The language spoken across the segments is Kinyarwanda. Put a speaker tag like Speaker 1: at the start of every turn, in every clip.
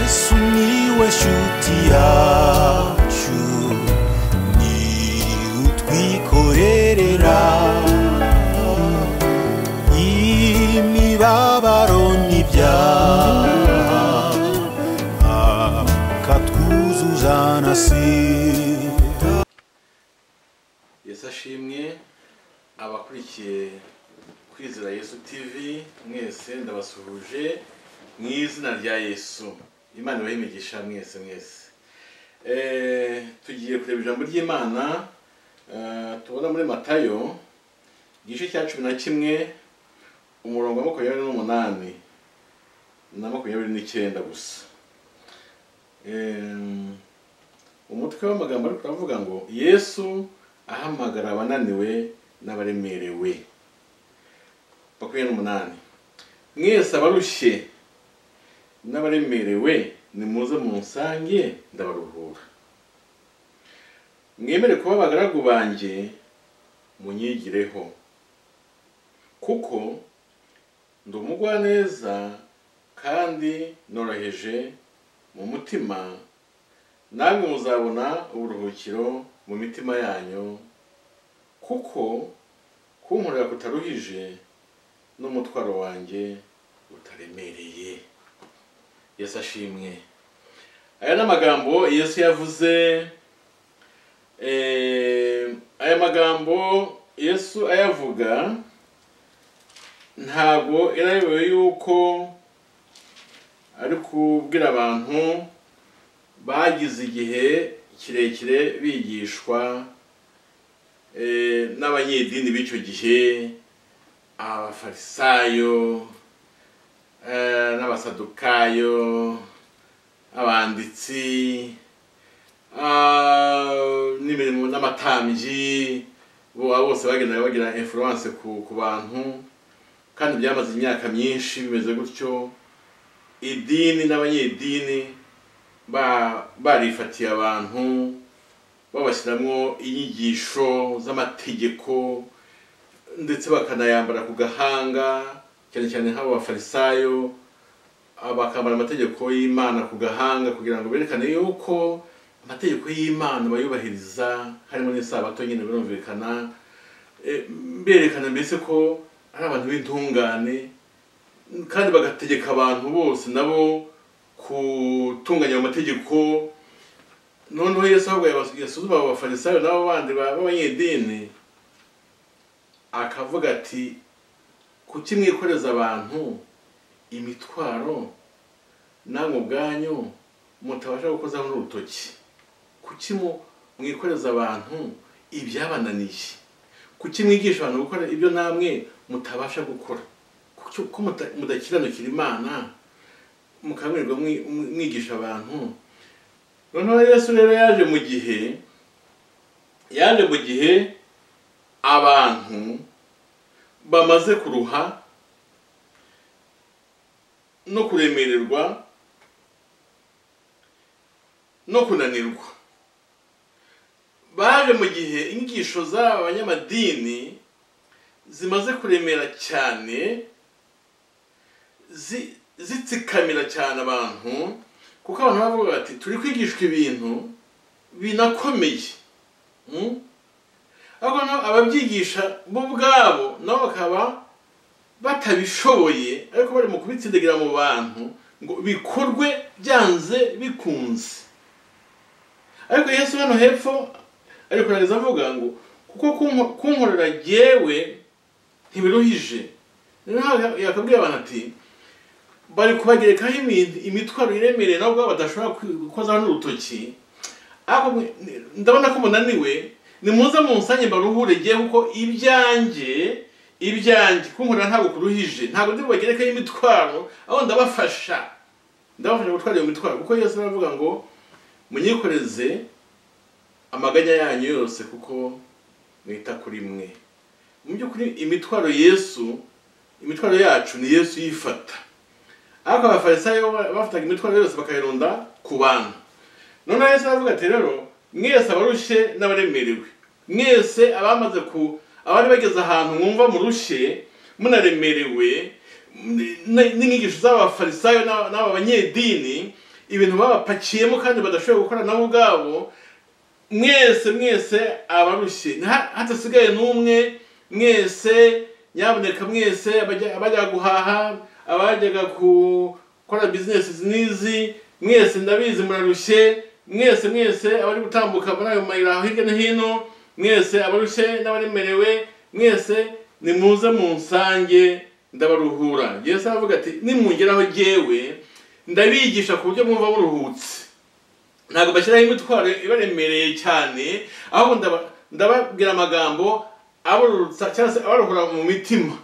Speaker 1: Sumiłeś utiaciu Ni utwikorerera Imibabaro n'ibyaha Akatwuzuza nasira
Speaker 2: yesu ashimwe abakurikiye kwizera yesu tv mwese ndabasuhuje mu izina rya yesu imana ibahe imigisha mwese mwese Eh, tugiye kureba ijambo ry'imana eh, tubona muri matayo igice cya cumi na kimwe umurongo wa makumyabiri n'umunani na makumyabiri n'icyenda gusa Eh, umutwe w'amagambo ariko uravuga ngo yesu ahamagara abananiwe n'abaremerewe makumyabiri n'umunani mwese abarushye n'abaremerewe nimuze munsange ndabaruhura mwemere kuba abagaragu banjye munyigireho kuko ndi umugwaneza kandi noroheje mu mutima namwe muzabona uburuhukiro mu mitima yanyu kuko kunkorera kutaruhije n'umutwaro wanjye utaremereye yesu ashimwe aya ni amagambo yesu yavuze eh, aya magambo yesu ayavuga ntabwo yarayobewe yuko ari kubwira abantu bagize igihe kirekire bigishwa eh, n'abanyedini b'icyo gihe abafarisayo eh, n'abasadukayo abanditsi ah, n'imirimo n'amatambyi bo abo bose bagenda bagira influence ku, ku bantu kandi byamaze imyaka myinshi bimeze gutyo idini n'abanyedini ba- barifatiye abantu babashyiramo inyigisho z'amategeko ndetse bakanayambara ku gahanga cyane cyane nk'abo bafarisayo ah, bakambara amategeko y'imana ku gahanga kugira ngo berekane yuko amategeko y'imana bayubahiriza harimo n'isabato nyine birumvikana Eh, berekana mbese ko ari abantu b'intungane kandi bagategeka abantu bose nabo gutunganya ayo mategeko noneho yesu ahubwo yabas- yasuzuma abo bafarisayo n'abo bandi ba- b'abanyedini akavuga ati kuki mwikoreza abantu imitwaro namwe ubwanyu mutabasha gukozaho n'urutoki kuki mu- mwikoreza abantu ibyabananiye kuki mwigisha abantu gukora ibyo namwe mutabasha gukora Kuki- ko muta- mudakiranukira imana mukangurirwa mwi- mwi- mwigisha abantu noneho yesu rero yaje mu gihe yaje mu gihe abantu bamaze kuruha no kuremererwa no kunanirwa baje mu gihe inyigisho z'aba banyamadini zimaze kuremera cyane zi- zitsikamira cyane abantu kuko abantu bavuga bati turi kwigishwa ibintu binakomeye Mm? ariko na- ababyigisha bo ubwabo nabo bakaba batabishoboye ariko bari mu kubitsindagira mu bantu ngo bikorwe byanze bikunze ariko yesu hano hepfo ari kurangiza avuga ngo kuko kunko- kunkorera jyewe ntibiruhije rero yakabwira abantu ati bari kubagerekaho imi- imitwaro iremereye nabo ubwabo badashobora gukozaho n'urutoki ariko mwe- ndabona ko munaniwe nimuze munsange mbaruhure giye kuko ibyanjye ibyanjye kunkorera ntabwo kuruhije ntabwo ndi bubagerekaho imitwaro aho ndabafasha ndabafasha gutwara iyo mitwaro kuko yesu aravuga ngo munyikoreze amaganya yanyu yose kuko mwita kuri mwe mu by'ukuri imitwaro yesu imitwaro yacu ni yesu yifata ariko abafarisayo ba- bafataga imitwaro yose bakayirunda ku bantu noneho yesu aravuga ati rero mwese abarushye n'abaremerewe mwese abamaze ku abari bageze ahantu mwumva murushye munaremerewe n- n- n'inyigisho z'abafarisayo n'aba n'aba banyedini ibintu babapakiyemo kandi badashoboye gukora nabo ubwabo mwese mwese abarushye nta- hadasigaye n'umwe mwese nyaboneka mwese abajya abajya guhaha abajyaga gukora bizinesi n'izi mwese ndabizi murarushye mwese mwese abari gutambuka muri ayo mayira aho hirya no hino mwese abarushye n'abaremerewe mwese nimuze mu nsange ndabaruhura yesu aravuga ati nimungeraho jyewe ndabigisha ku buryo mwumva buruhutse ntabwo bashyiraho imitwaro ibaremereye cyane ahubwo ndaba- ndababwira amagambo abarurutsa cyangwa se abaruhura mu mitima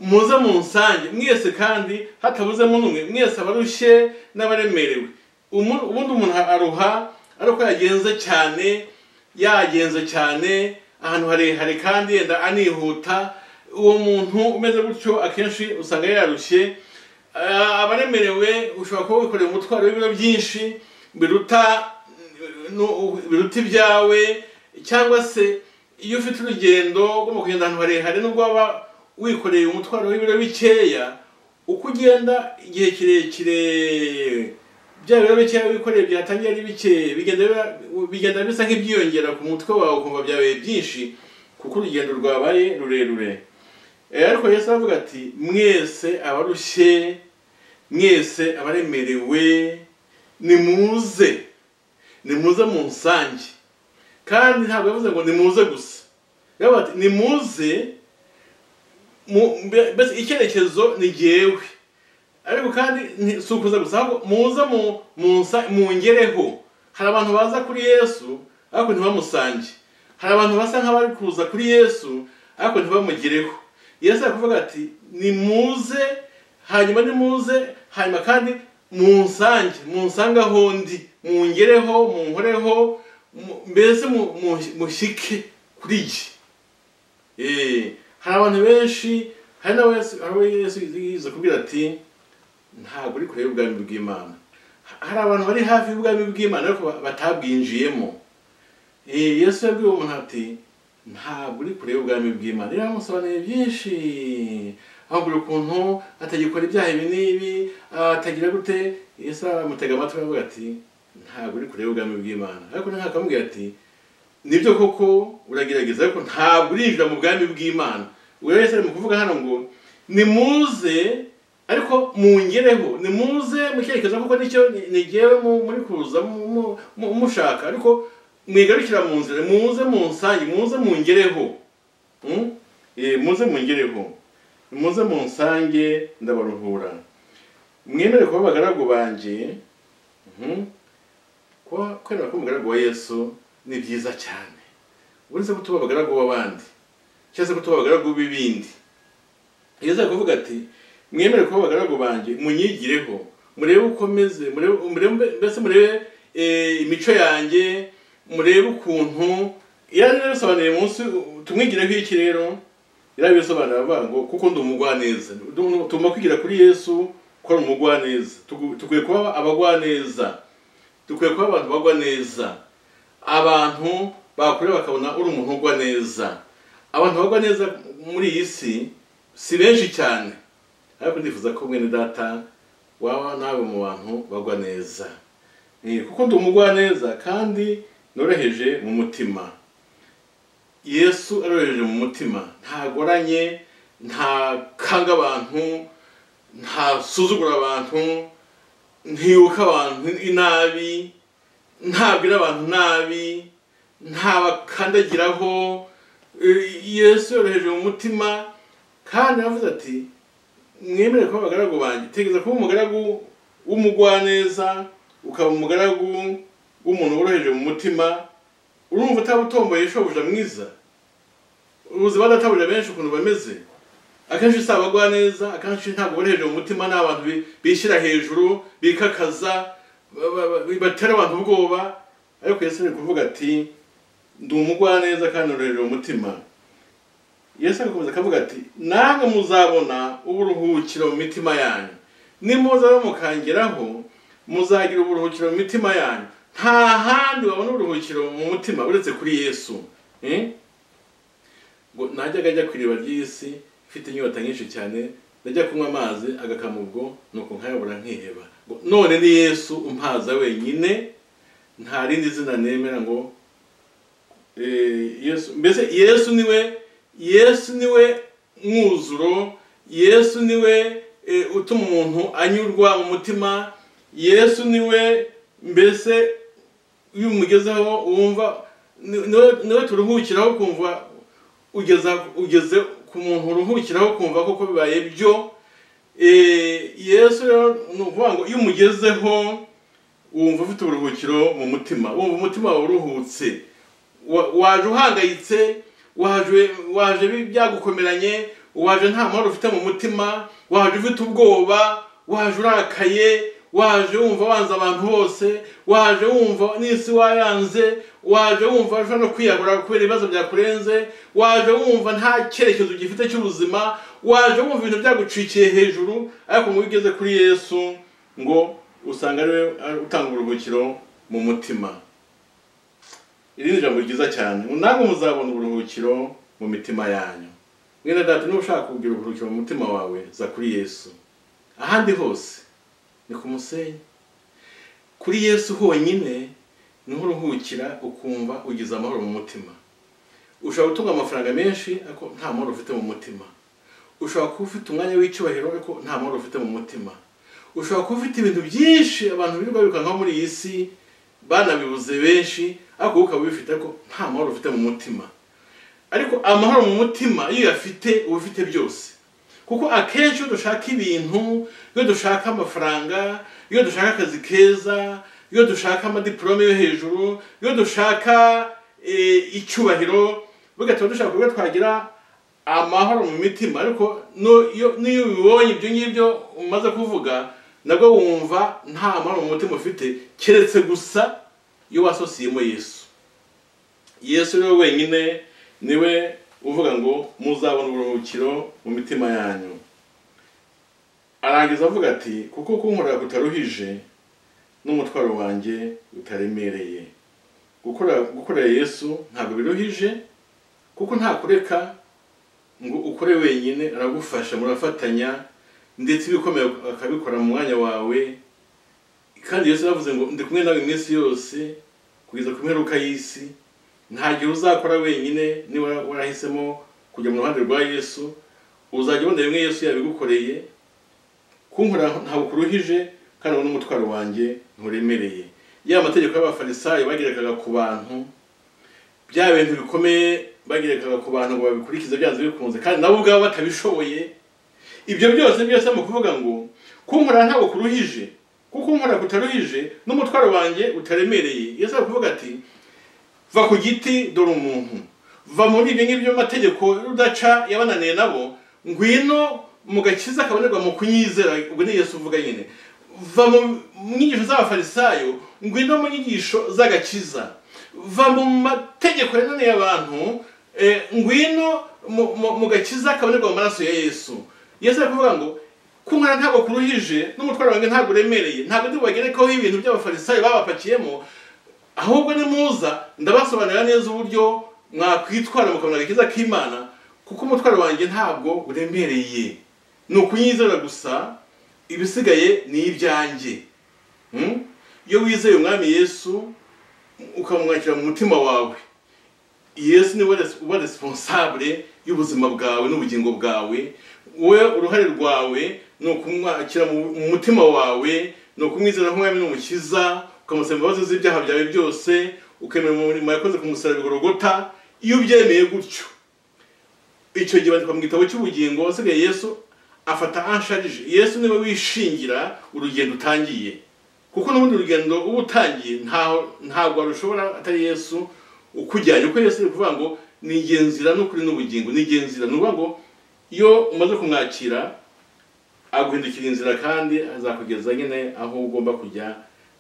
Speaker 2: muze mu nsange mwese kandi hatabuzemo n'umwe mwese abarushye n'abaremerewe Umu- ubundi umuntu aruha ari uko yagenze cyane yagenze cyane ahantu harehare kandi yenda anihuta uwo muntu umeze gutyo akenshi usanga yarushye Ah, abaremerewe ushobora kuba wikoreye umutwaro w'ibiro byinshi biruta nu- biruta ibyawe cyangwa se iyo ufite urugendo rwo mu kugenda ahantu harehare nubwo waba wikoreye umutwaro w'ibiro bikeya uko ugenda igihe kirekire bya biro bikeya wikoreye byatangiye ari bikeya bigenda biba- bigenda bisa nk'ibyiyongera ku mutwe wawe ukumva byabaye byinshi kuko urugendo rwabaye rurerure Eh, ariko yesu aravuga ati mwese abarushye mwese abaremerewe nimuze nimuze mu nsange kandi ntabwo yavuze ngo nimuze gusa yavuze ati nimuze mu- mbe- mbese icyerekezo ni jyewe ariko kandi nti- si ukuza gusa ahubwo muze mu- mu nsa- mungereho hari abantu baza kuri yesu ariko ntibamusange hari abantu basa nk'abari kuza kuri yesu ariko ntibamugereho yesu ari kuvuga ati nimuze hanyuma nimuze hanyuma kandi munsange munsange aho ndi mungereho munkoreho mu- mbese mu- mu- mushyike kuri jye Eh, hari abantu benshi hari n'abo Yesu- hari abo yesu yiza kubwira ati ntabwo uri kure y'ubwami bw'imana Ha- hari abantu bari hafi y'ubwami bw'imana ariko ba- batabwinjiyemo Eh, yesu yabwiye uwo muntu ati ntabwo uri kure y'ubwami bw'imana rero amusobanuriye byinshi ahubwo ukuntu atagikora ibyaha ibi n'ibi ah, atagira gute yesu amutega amatwi aravuga ati ntabwo uri kure y'ubwami bw'imana ariko nawe akamubwira ati nibyo koko uragerageza ariko ntabwo urinjira mu bwami bw'imana uyu wese ari mu kuvuga hano ngo nimuze ariko mungereho nimuze mu cyerekezo kuko nicyo nigewe muri kuza mu- mu- mu- mushaka ariko mwigarukira mu nzira muze munsange muze mungereho Mm? Eh, muze mungereho muze munsange ndabaruhura mwemere kuba abagaragu banjye Mhm. kuba kwemera ko umugaragu wa yesu ni byiza cyane uretse ko tuba abagaragu b'abandi cyangwa se ko tuba abagaragu b'ibindi yesu ari kuvuga ati mwemere kuba abagaragu banjye munyigireho murebe uko meze murebe murebe- mbese murebe eh, imico yanjye murebe ukuntu yari yabisobanuriye munsi tumwigireho iki rero yarabisobanura avuga ngo kuko ndi umugwaneza Du- tugomba kwigira kuri yesu ko ari umugwaneza Tugu- tukwiye kuba abagwaneza dukwiye kuba abantu bagwa neza abantu bakureba bakabona uri umuntu ugwa neza abantu bagwa neza muri iyi si si benshi cyane ariko ndifuza ko mwene data waba nawe mu bantu bagwa neza Eh, kuko ndi umugwa neza kandi noroheje mu mutima yesu aroroheje mu mutima ntagoranye ntakanga abantu ntasuzugura abantu ntibuka abantu inabi ntabwira abantu nabi ntabakandagiraho Eh, yesu yoroheje mu mutima kandi aravuze ati mwemere kuba abagaragu banjye tegeza kuba umugaragu w'umugwaneza ukaba umugaragu w'umuntu woroheje mu mutima urumva utaba utomboye shobuja mwiza uzi ba databuja benshi ukuntu bameze akenshi si abagwaneza akenshi ntabwo bari hejuru mu mutima ni abantu bi- bishyira hejuru bikakaza ba- ba- ba- batera abantu ubwoba ariko yesu ari kuvuga ati ndi umugwaneza kandi noroheje mu mutima yesu agakomeza akavuga ati namwe muzabona uburuhukiro mu mitima yanyu nimuza bamukangeraho muzagira uburuhukiro mu mitima yanyu nta handi wabona uburuhukiro mu mutima uretse kuri yesu Eh? ngo najyaga ajya ku iriba ry'isi mfite inyota nyinshi cyane najya kunywa amazi agakama ubwo nuko nkayabura nkiheba Ngo, none ni yesu umpaza wenyine nta rindi zina nemera ngo eh, yesu mbese yesu niwe yesu niwe mwuzuro yesu niwe eh, utuma umuntu anyurwa mu mutima yesu niwe mbese iyo umugezeho wumva ni- niwe- niwe turuhukiraho kumva ugeza ugeze ku muntu uruhukiraho kumva koko bibaye byo Eh, yesu rero ni ukuvuga ngo iyo umugezeho wumva ufite uburuhukiro mu mutima wumva umutima wawe uruhutse Wa- waje uhangayitse waje waje bi- byagukomeranye waje nta mahoro ufite mu mutima waje ufite ubwoba waje urakaye waje wumva wanze abantu bose waje wumva n'isi wayanze waje wumva ushobora no kwiyahura kubera ibibazo byakurenze waje wumva nta cyerekezo ugifite cy'ubuzima waje wumva ibintu byagucikiye hejuru ariko ngo iyo ugeze kuri yesu ngo usanga ariwe utanga uburuhukiro mu mutima iri ni ijambo ryiza cyane ngo namwe muzabona uburuhukiro mu mitima yanyu mwene data niba ushaka kugira uburuhukiro mu mutima wawe za kuri yesu ahandi hose ni ku musenyi kuri yesu honyine niho uruhukira ukumva ugize amahoro mu mutima ushobora gutunga amafaranga menshi ariko nta mahoro ufite mu mutima ushobora kuba ufite umwanya w'icyubahiro ariko nta mahoro ufite mu mutima ushobora kuba ufite ibintu byinshi abantu birirwa bikankaho muri iyi si banabibuze benshi ariko wowe ukaba ubifite ariko nta mahoro ufite mu mutima ariko amahoro mu mutima iyo uyafite uba ufite byose kuko akenshi iyo dushaka ibintu iyo dushaka amafaranga iyo dushaka akazi keza iyo dushaka amadiporome yo hejuru iyo dushaka eh, icyubahiro bigatuma dushaka kuba twagira amahoro mu mitima ariko no- iyo- n'iyo ubibonye ibyo ngibyo umaze kuvuga nabwo wumva nta mahoro mu mutima ufite keretse gusa iyo wasosiyemo yesu yesu niwe wenyine niwe uvuga ngo muzabona uburuhukiro mu mitima yanyu arangiza avuga ati kuko kunkorera kutaruhije n'umutwaro wanjye utaremereye Gukora- gukorera yesu ntabwo biruhije kuko nta kureka ngo ukore wenyine aragufasha murafatanya ndetse ibikomeye akabikora mu mwanya wawe kandi yesu yavuze ngo ndi kumwe nawe iminsi yose kugeza ku mperuka y'isi nta gihe uzakora wenyine niba warahisemo kujya mu ruhande rwa yesu uzajya ubona bimwe yesu yabigukoreye kunkora ntabwo kuruhije kandi uwo n'umutwaro wanjye nturemereye ya mategeko y'abafarisayo bagerekaga ku bantu bya bintu bikomeye bagerekaga ku bantu ngo babikurikize byanze bikunze kandi nabo ubwabo batabishoboye ibyo byose byose mu kuvuga ngo kunkora ntabwo kuruhije kuko unkora kutaruhije n'umutwaro wanjye utaremereye yesu ari kuvuga ati va ku giti dore umuntu va muri ibyo ngibyo mategeko udaca yabananiye nabo ngwino mu gakiza kabonerwa mu kunyizera ubwo ni yesu uvuga nyine va mu nyigisho z'abafarisayo ngwino mu nyigisho z'agakiza va mu mategeko yananiye abantu eh, ngwino mu- mu- mu gakiza kabonerwa mu maraso ya yesu yesu ari kuvuga ngo kunkora ntabwo kuruhije n'umutwaro wanjye ntabwo uremereye ntabwo ndi bubagerekaho ibintu by'abafarisayo babapakiyemo ahubwo nimuza ndabasobanurira neza uburyo mwakwitwara mukabona agakiza k'imana kuko umutwaro wanjye ntabwo uremereye ni ukunyizera gusa ibisigaye ni ibyanjye Hmm? iyo wizeye umwami yesu ukamwakira mu mutima wawe yesu niwe res- uba responsable y'ubuzima bwawe n'ubugingo bwawe we uruhare rwawe ni ukumwakira mu mu mutima wawe ni ukumwizera nk'umwami n'umukiza ukamusaba imbabazi z'ibyaha byawe byose ukemera umurimo yakoze ku musaraba bigorogota iyo ubyemeye gutyo icyo gihe bandikwa mu gitabo cy'ubugingo wasigaye yesu afata ansharije yesu niwe wishingira urugendo utangiye kuko n'ubundi urugendo uba utangiye ntaho- ntabwo warushobora atari yesu ukujyanye kuko yesu ari kuvuga ngo ni njye nzira n'ukuri n'ubugingo ni njye nzira ni ukuvuga ngo iyo umaze kumwakira aguhindukira inzira kandi azakugeza nyine aho ugomba kujya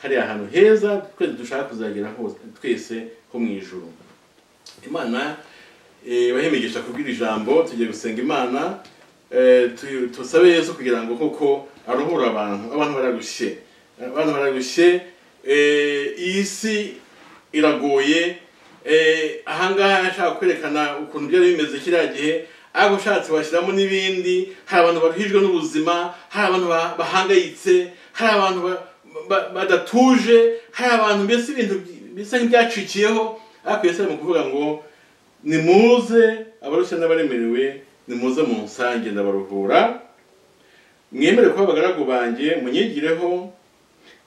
Speaker 2: hariya hantu heza twese dushaka kuzagera hose twese ho mu ijuru imana bahemigisha kubwira ijambo tugiye gusenga imana eh, tu- tusabe yesu kugira ngo koko aruhure abantu abantu bararushye abantu bararushye eh, iyi si iragoye eh, ahangaha yashaka kwerekana ukuntu byari bimeze kiriya gihe ariko ushatse washyiramo n'ibindi hari abantu baruhijwe n'ubuzima hari abantu ba- bahangayitse hari abantu ba- ba- badatuje hari abantu mbese ibintu by- bisa nk'ibyacikiyeho ariko yesu ari mu kuvuga ngo nimuze abarushya n'abaremerewe nimuze mu nsange ndabaruhura mwemere kuba abagaragu banjye munyigireho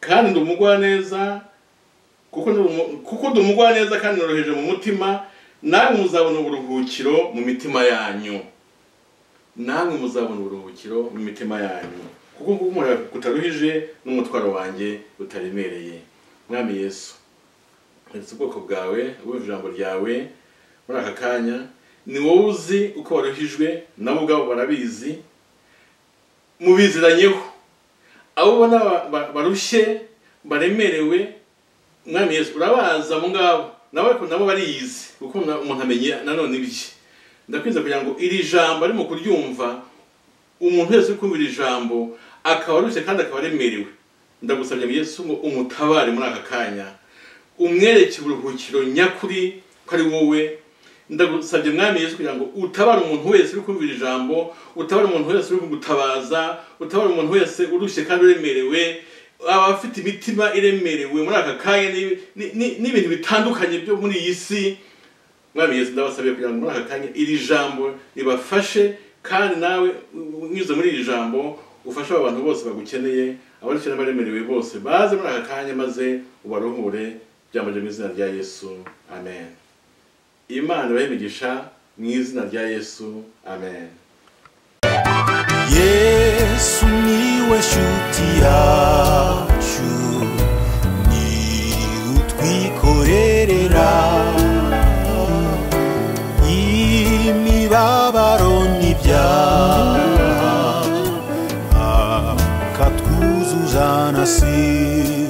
Speaker 2: kandi ndi umugwaneza kuko ndi umu- kuko ndi umugwaneza kandi noroheje mu mutima namwe muzabona uburuhukiro mu mitima yanyu namwe muzabona uburuhukiro mu mitima yanyu kuko guhumura kutaruhije n'umutwaro wanjye utaremereye mwami yesu ndetse ubwoko bwawe wumva ijambo ryawe muri aka kanya ni wowe uzi uko waruhijwe nabo ubwabo barabizi mubiziranyeho abo ubona ba- ba- barushye baremerewe mwami yesu urabaza abo ngabo nawe ko nabo bariyizi kuko na- umuntu amenya nanone ibye ndakwinze kugira ngo iri jambo arimo kuryumva umuntu wese uri kumva iri jambo akaba arushye kandi akaba aremerewe ndagusabye yesu ngo umutabare muri aka kanya umwereke uburuhukiro nyakuri ko ari wowe ndagusabye mwami yesu kugira ngo utabare umuntu wese uri kumvira ijambo utabare umuntu wese uri kugutabaza utabare umuntu wese urushye kandi uremerewe abafite imitima iremerewe muri aka kanya ni- ni- ni- n'ibintu bitandukanye byo muri iyi si mwami yesu ndabasabiye kugira ngo muri aka kanya iri jambo ribafashe kandi nawe unyuze muri iri jambo ufashe abo bantu bose bagukeneye abarushye n'abaremerewe bose baze muri aka kanya maze ubaruhure byambaje mu izina rya yesu amen imana ibahe imigisha mu izina rya yesu amen
Speaker 1: yesu niwe shuti yacu ni utwikorerera imibabaro n'ibyaha akatwuzuza na si